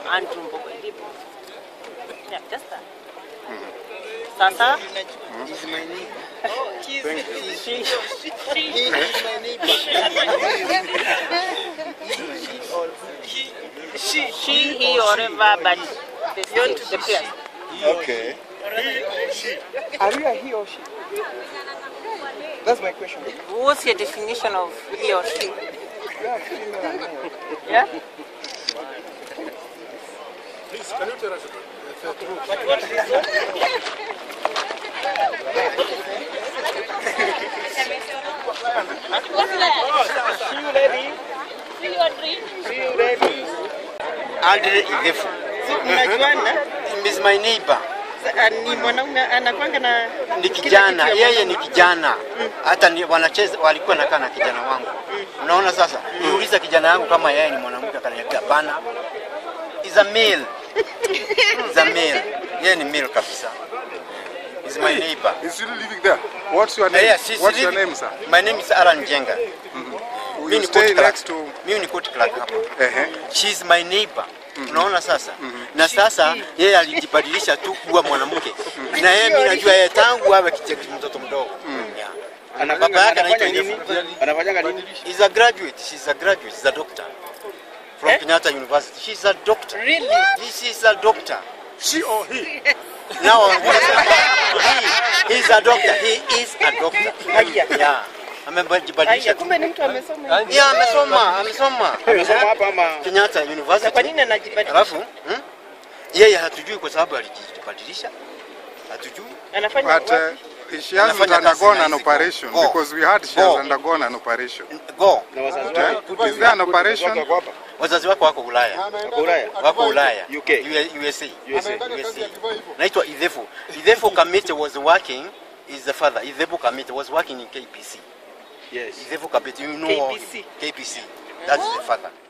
Andrew Mbogo Ndipo. Yeah, just that. Sasa He's my neighbor. she, He is my neighbor. she, he, or whatever, but the state, the place. Okay. Are you a he or she? That's my question. What's your definition of he or she? You are female and male. Yeah? Please, can you tell us the truth? Aldre Igefu. Mnajuana? He's my neighbor. Sa- Ni mwanaume anakwanga na Ni kila kijana, kitu ya yeye ni kijana. Hata ni wanacheza walikuwa nakaa na kijana wangu. Unaona sasa? Niuliza kijana yangu kama yeye ni mwanamke akaniambia hapana. Is a male. Is a male. Yeye ni male kabisa. Is my neighbor. Is still living there? What's your name? Yes, she's What's your living- name, sir? My name is Alan Jenga. Will Mimi you ni stay court clerk. next to... Mimi ni court clerk hapa. Ehe. She's my neighbor. Unaona sasa? Na sasa yeye alijibadilisha tu kuwa mwanamke. Na yeye mimi najua yeye tangu awe kicheki mtoto mdogo. Yeah. Baba yake anaitwa Ndefu. Anafanyanga nini? He's a graduate. She's a graduate. She's a doctor. From Kenyatta University. She's a doctor. Really? This is a doctor. She or he? Now, he, he's a doctor. He is a doctor. Haya. Yeah. Amebadilisha Haya, tu. kumbe ni mtu amesoma. hivi. Yeah, amesoma, amesoma. Amesoma hapa ama Kenyatta Na kwa University. nini anajibadilisha? Alafu hmm? yeye hatujui kwa sababu alijibadilisha. Hatujui. Anafanya But wapi? uh, she hasn't Anafanya kazi undergone na an hizi operation go. because we heard she Go. has undergone an operation. Go. na wazazi Eh? wake? Is there an operation? Wako hapa? Wazazi wako wako Ulaya. Wako Ulaya? Wako Ulaya. UK. U- USA. USA. USA. Naitwa Idhefu. Idhefu Kamite was working is the father. Idhefu Kamite was working in KBC. Yes. Idhefu Kamite, you know KBC. KBC. That's the father.